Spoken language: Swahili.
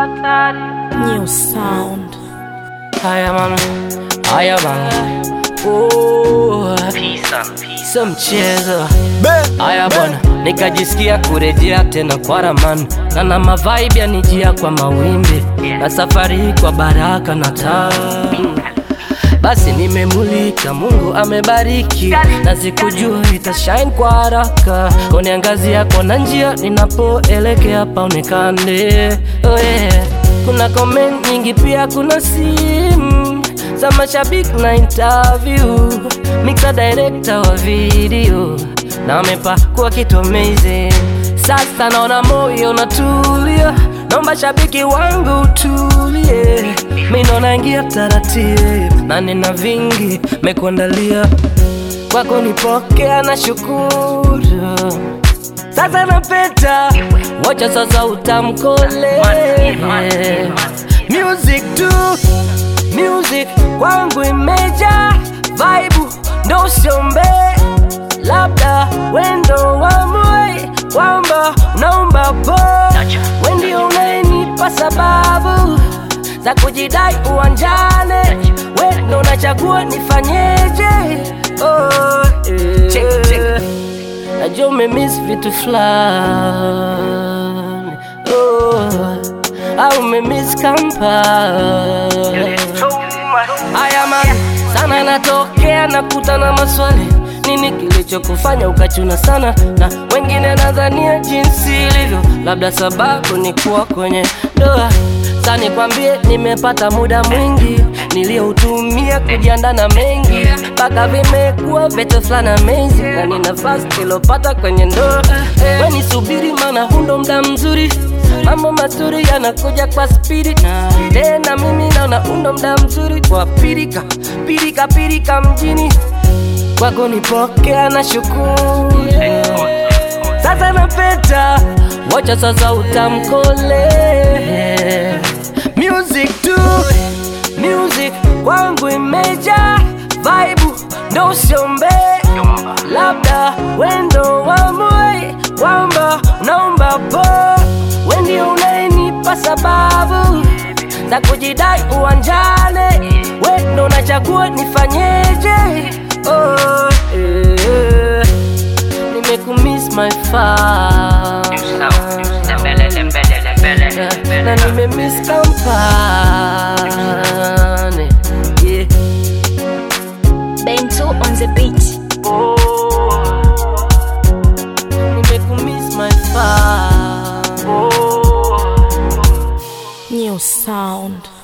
New sound. Haya man, haya man. Oh, sio mchezo. Haya bwana, nikajisikia kurejea tena kwa ramani, na na mavibe yanijia kwa mawimbi, na safari hii kwa baraka na taa basi nimemulika, Mungu amebariki, na sikujua itashine kwa haraka. Kuniangazia kona njia ninapoelekea paonekane. Oh yeah. Kuna comment nyingi pia, kuna simu za mashabiki na interview, mixer director wa video na amepakua kitu amazing. Sasa naona moyo unatulia, naomba shabiki wangu utulie, mi naona ingia taratibu na nina vingi mekuandalia kwako, nipokea na shukuru. Sasa napeta, wacha sasa utamkole music tu, music kwangu imeja vibe, ndo usiombe labda wendo wamwe kwamba unaomba po wendio unayenipa sababu za kujidai uwanjane, wendo unachagua nifanyeje? Oh, eh. Najua umemiss vitu fulani oh, au umemiss kampani Haya man, sana inatokea nakutana maswali, nini kilichokufanya ukachuna sana, na wengine nadhania jinsi ilivyo, labda sababu ni kuwa kwenye ndoa. Sasa nikwambie, nimepata muda mwingi niliyoutumia kujiandaa na mengi, mpaka vimekuwa vitu fulani amazing, na ni nafasi nilopata kwenye ndoa. We nisubiri, maana hundo mda mzuri mambo mazuri yanakuja kwa spidi na tena mimi naona undo mda mzuri kwa pirika pirika pirika mjini kwako nipokea na shukuru sasa napeta wacha sasa utamkole music tu music kwangu imeja vibe ndo usiombe labda wendo wamwe kwamba unaomba po wendio unayenipa sababu za kujidai uwanjane, wendo unachagua nifanyeje? Oh, eh, nimekumiss my fan na nimemiss kampani yeah. Bento on the beat. nimekumiss my fan New sound.